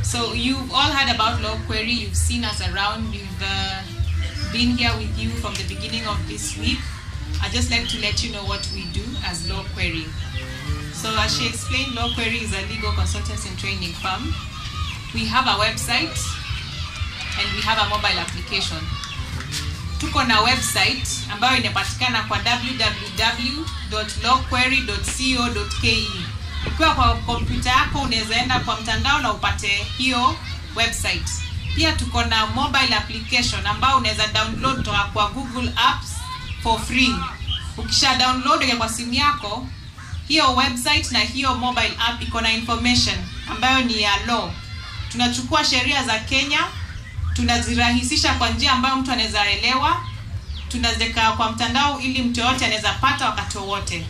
So you've all heard about Law Query. You've seen us around. We've uh, been here with you from the beginning of this week. I'd just like to let you know what we do as Law Query. So as she explained, Law Query is a legal consultancy and training firm. We have a website and we have a mobile application. Tuko na website ambayo inapatikana kwa www.lawquery.co.ke. Ukiwa kwa kompyuta yako unaweza enda kwa mtandao na upate hiyo website. Pia tuko na mobile application ambayo unaweza download toka kwa Google Apps for free. Ukisha download ile kwa simu yako, hiyo website na hiyo mobile app iko na information ambayo ni ya law. Tunachukua sheria za Kenya tunazirahisisha kwa njia ambayo mtu anaweza elewa, tunaziweka kwa mtandao ili mtu yoyote anaweza pata wakati wowote.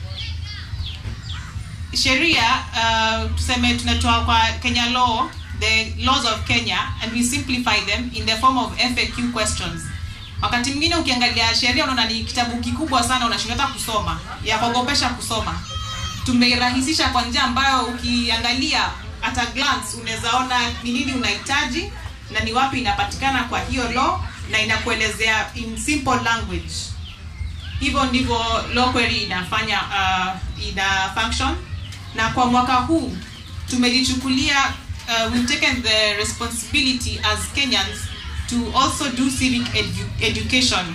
Sheria uh, tuseme tunatoa kwa Kenya law, the laws of Kenya and we simplify them in the form of FAQ questions. Wakati mwingine ukiangalia sheria unaona ni kitabu kikubwa sana, unashindwa hata kusoma, ya kuogopesha kusoma. Tumeirahisisha kwa njia ambayo ukiangalia at a glance unaweza ona ni nini unahitaji na ni wapi inapatikana kwa hiyo law na inakuelezea in simple language. Hivyo ndivyo law query inafanya uh, ina function, na kwa mwaka huu tumejichukulia uh, we've taken the responsibility as Kenyans to also do civic edu education.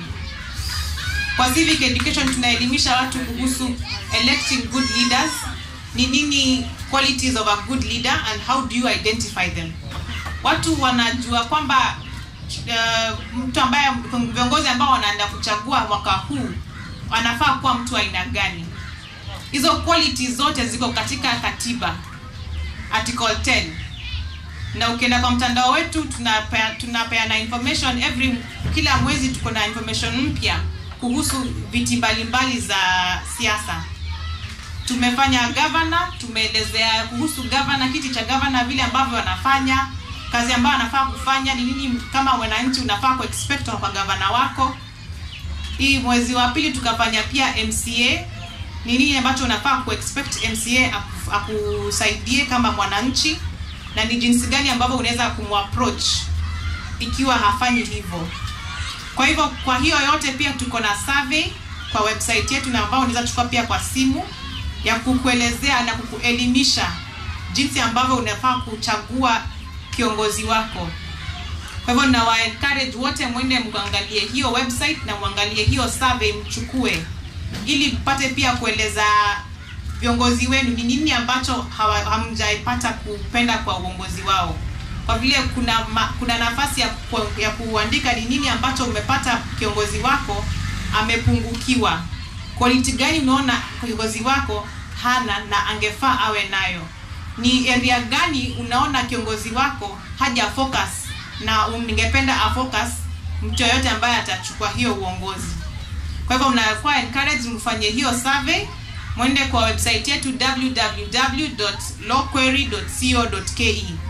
Kwa civic education tunaelimisha watu kuhusu electing good leaders, ni nini qualities of a good leader and how do you identify them watu wanajua kwamba uh, mtu ambaye viongozi ambao wanaenda kuchagua mwaka huu anafaa kuwa mtu aina gani. Hizo qualities zote ziko katika katiba article 10 na ukienda kwa mtandao wetu tunapeana tunapea information every kila mwezi tuko na information mpya kuhusu viti mbalimbali za siasa tumefanya governor tumeelezea kuhusu governor kiti cha governor vile ambavyo wanafanya kazi ambayo anafaa kufanya ni nini kama mwananchi unafaa ku expect kwa gavana wako hii mwezi wa pili tukafanya pia mca ni nini ambacho unafaa ku expect mca akusaidie kama mwananchi na ni jinsi gani ambavyo unaweza kumapproach ikiwa hafanyi hivyo kwa hivyo kwa hiyo yote pia tuko na survey kwa website yetu na ambao unaweza chukua pia kwa simu ya kukuelezea na kukuelimisha jinsi ambavyo unafaa kuchagua kiongozi wako. Kwa hivyo nawa encourage wote mwende mkaangalie hiyo website na mwangalie hiyo survey mchukue, ili mpate pia kueleza viongozi wenu ni nini ambacho hamjaipata kupenda kwa uongozi wao, kwa vile kuna ma, kuna nafasi ya, ku, ya kuandika ni nini ambacho umepata kiongozi wako amepungukiwa, quality gani unaona kiongozi wako hana na angefaa awe nayo ni area gani unaona kiongozi wako haja focus na ningependa afocus mtu yoyote ambaye atachukua hiyo uongozi. Kwa hivyo mnakuwa encourage mfanye hiyo survey, mwende kwa website yetu www.lawquery.co.ke